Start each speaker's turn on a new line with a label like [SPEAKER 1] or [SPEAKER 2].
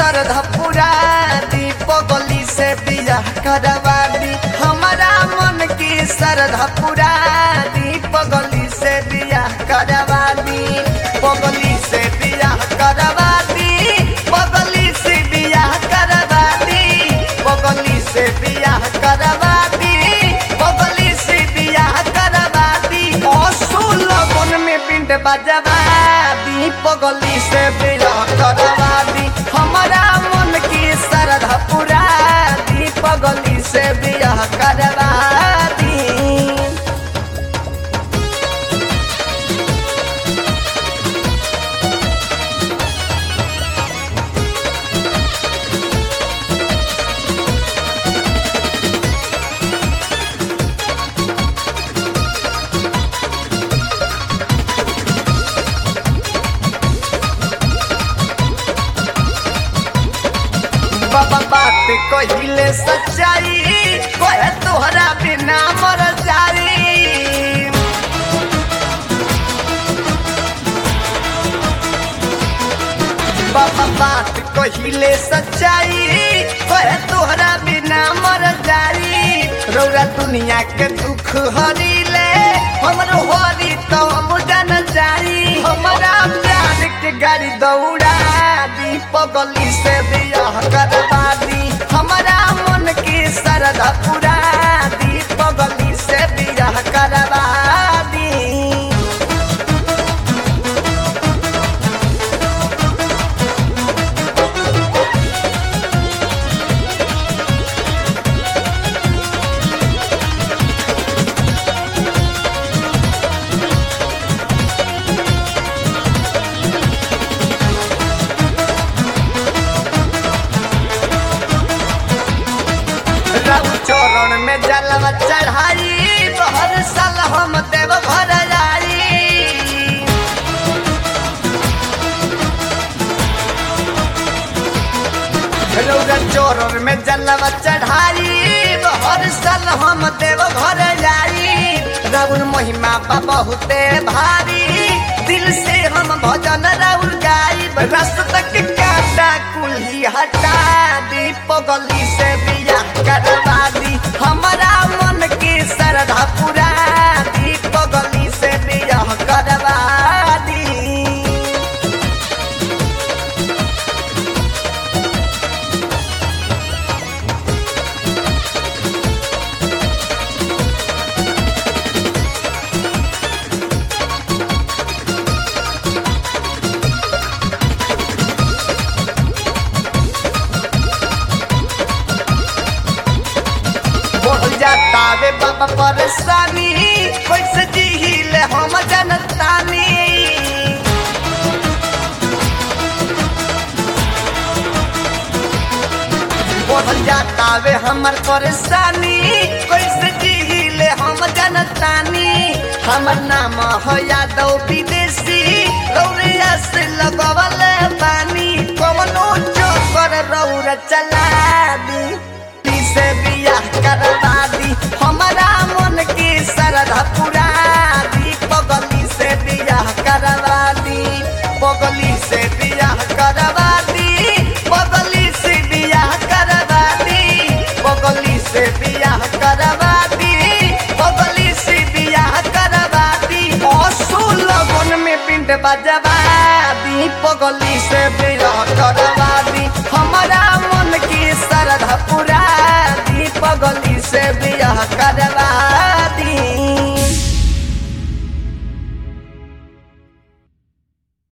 [SPEAKER 1] श्रद्धा पूरा दी पगली से बियाह करवा दी हमारा मन की श्रद्धा पूरा दी पगली से बियाह करवा दी पगली से बियाह करवा दी पगली से बियाह करवा दी पगली से बियाह करवा दी पगली से बियाह करवा दी असूल मन में पिंड बजवा दी पगली से बियाह करवा दी हमारा मन की श्रद्धा पूरा दी पगली से बियाह करवा दी बाबा बात कहिले सच्चाई कहे तोहरा बिना मर जाई बाबा बात कहिले सच्चाई कहे तोहरा बिना मर जाई रौरा दुनिया के दुख हरीले हमरो हरी तो हम जान जाई हमारा प्यार के गाड़ी दौड़ा दी पगली से बियाह करवा दी हमारा मन की श्रद्धा पूरा दी पगली से बियाह करवा दी रब चरण में जलवा चढ़ाई हर साल हम देव घर जाई रौरा चरण में जलवा चढ़ाई हर साल हम देव घर जाई राउर महिमा बा बहुते भारी दिल से हम भजन राउर गाई रास्ता के काटा कुल्ही हटा दी पगली से बियाह करवा दी हमारा मन की श्रद्धा पूरा दी पगली से बियाह करवा दी बढ़ जाता वे बाबा परेशानी कैसे जीले हम जनतानी बढ़ जाता वे हमर परेशानी कैसे जीले हम जनतानी हमर नाम है यादव विदेशी रौरिया से लगवल पानी कवनो चोकर रौर चला दी पी से बियाह करवा दी हमारा मन की श्रद्धा पूरा दी पगली से बियाह करवा दी पगली से बियाह करवा दी पगली से बियाह करवा दी पगली से बियाह करवा दी पगली से बियाह करवा दी असूल मन में पिंड बजवा दी पगली से बियाह करवा दी हमारा मन की श्रद्धा पूरा